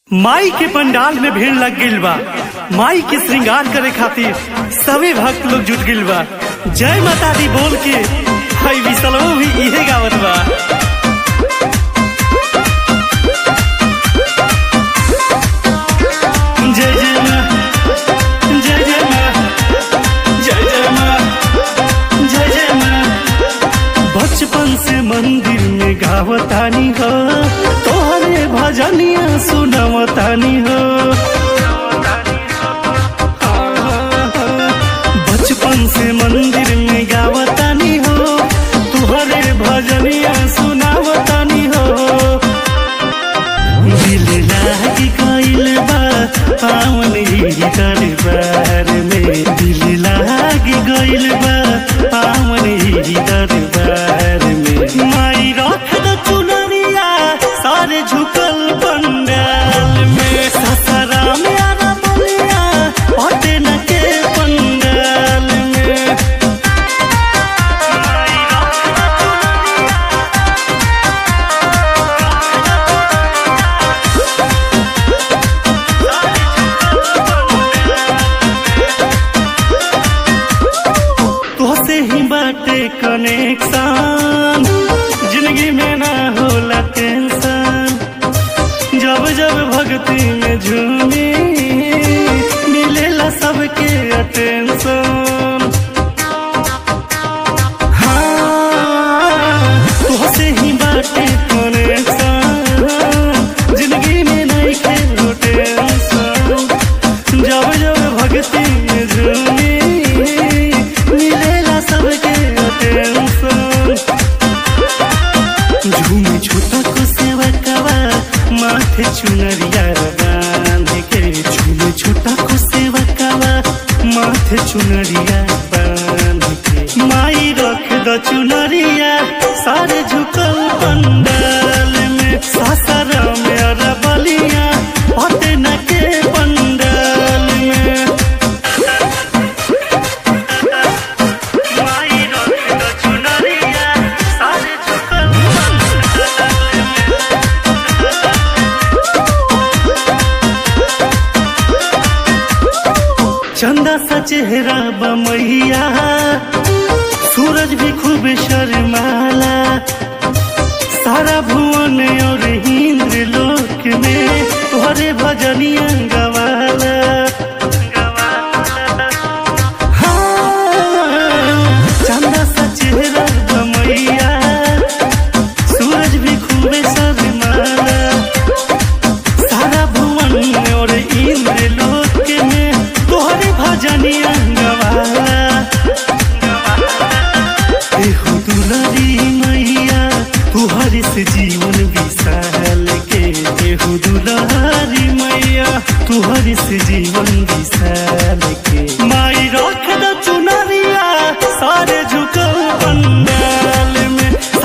माई के पंडाल में भीड़ लग गईल बा माई के श्रृंगार करे खातिर सभी भक्त लोग जुट गईल बा जय माता दी बोल के हई विसलवो भी इहे गावत बा जय जय माँ जय जय माँ जय जय माँ जय जय माँ बचपन से मंदिर में गावतानी हो तोहरे भजनिया सुनवतानी हो बचपन से मंदिर में गावतानी हो तुहरे भजनिया सुनावतानी हो दिल लागी गइल बा पावन ही दरबार में दिल लागी गइल बा पावन ही दरबार में माई रख द चुनरिया सारे झुकल पंडाल में ससरा में आना बलिया हटे न के पंडाल में माई रख द चुनरिया तोहसे ही बाटे कनेक्शन जिंदगी में ना होला टेंशन जब जब भक्ति में झूमी मिलेला सबके अटेंशन हाँ तोहसे ही बाटे कनेक्शन जिंदगी में नहीं खेलो टेंशन जब जब भक्ति में झूमी मिलेला सबके टेंशन झूमी छोटा को सेवा कवा माथे चुनरिया बांध के झूमी छोटा को सेवा कवा माथे चुनरिया बांध के माई रख द चुनरिया सारे झुकल पंडाल में सासरा में अरबलिया होते न के पंडाल में माई रख द चुनरिया सारे झुकल पंडाल में चंदा सा चेहरा बमैया सूरज भी खूब शर्माला सारा भुवन और इंद्र लोक में तोहरे भजनिया गवाला हाँ, चंदा सा चेहरा बमैया सूरज भी खूब शर्माला सारा भुवन और इंद्र लोक में तोहरे भजनिया गवाला एहो दुलारी मैया तुहरे से जीवन विशाल के एहो दुलारी मैया तुहरे से जीवन विशाल